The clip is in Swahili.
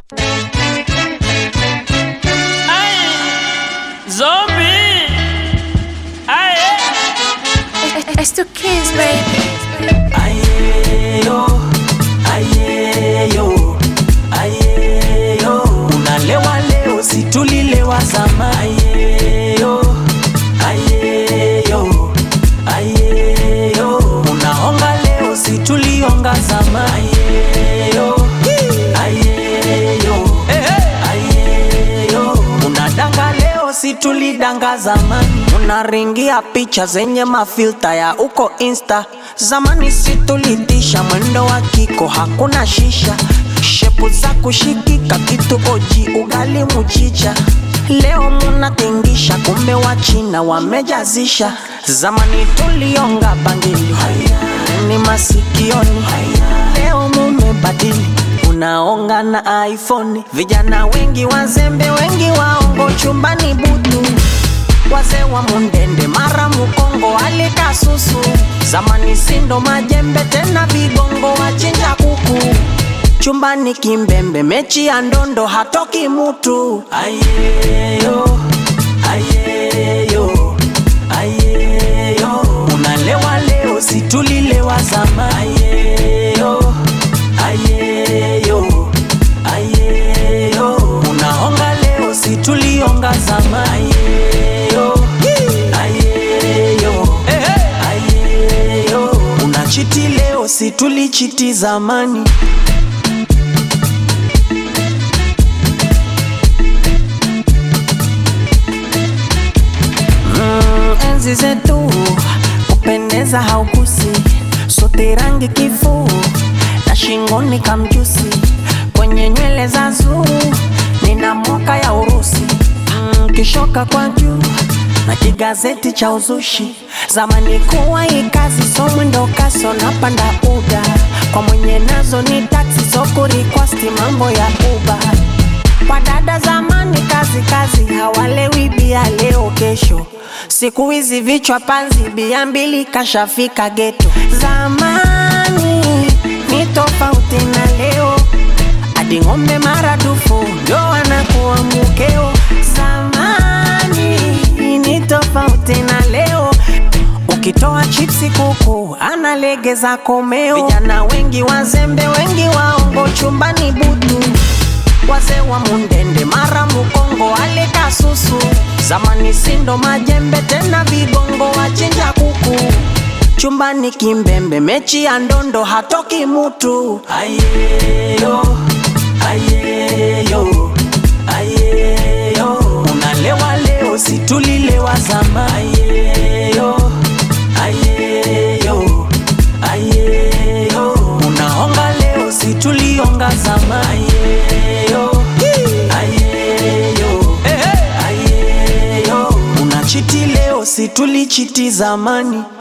Zombie. Aye. It's two kids, baby. Ayeyo, ayeyo, ayeyo. Unalewa leo, si tulilewa zamani. Ayeyo, ayeyo, ayeyo. Unaonga leo, si tulionga zamani. Ayeyo, ayeyo, ayeyo. Unadanga leo, si tulidanga zamani. Unaringia picha zenye mafilta ya uko insta zamani, si tulitisha mwendo wa kiko, hakuna shisha, shepu za kushikika, kitu oji, ugali muchicha. Leo munatingisha, kumbe wa China wamejazisha. Zamani tulionga bangili ni masikioni, leo mumebadili unaonga na iPhone. Vijana wengi wazembe, wengi waongo, chumbani butu wazee wa mundende mara mukongo alika susu zamani sindo majembe tena vigongo wachinja kuku chumbani kimbembe mechi ya ndondo hatoki mutu ayeyo ayeyo ayeyo unalewa leo situlilewa zama ayeyo ayeyo ayeyo unaonga leo situlionga zama ayeyo ayeyo ayeyo unachiti leo situlichiti zamani Mm, enzi zetu kupendeza haukusi sote rangi kifuu na shingoni kamjusi kwenye nywele za zuu nina moka ya urusi mm, kishoka kwa juu na kigazeti cha uzushi zamani kuwa ikazi so mwendo kaso napanda uda kwa mwenye nazo ni taksi so kurikwasti mambo ya uba kwa dada zamani kazi kazi hawalewi bia leo kesho siku hizi vichwa panzi bia mbili kashafika geto zamani ni tofauti na leo hadi ng'ombe maradufu ndo wanakuwa mukeo zamani ni tofauti na leo ukitoa chipsi kuku analegeza komeo vijana wengi wazembe wengi waongo chumbani butu wazee wa mundende mara mukongo alika susu zamani sindo majembe tena vigongo wachinja kuku chumbani kimbembe mechi ya ndondo hatoki mutu ayeyo ayeyo ayeyo unalewa leo situlilewa zama ayeyo ayeyo ayeyo unaonga leo situlionga zama ayeyo ayeyo ayeyo unachiti leo situlichiti zamani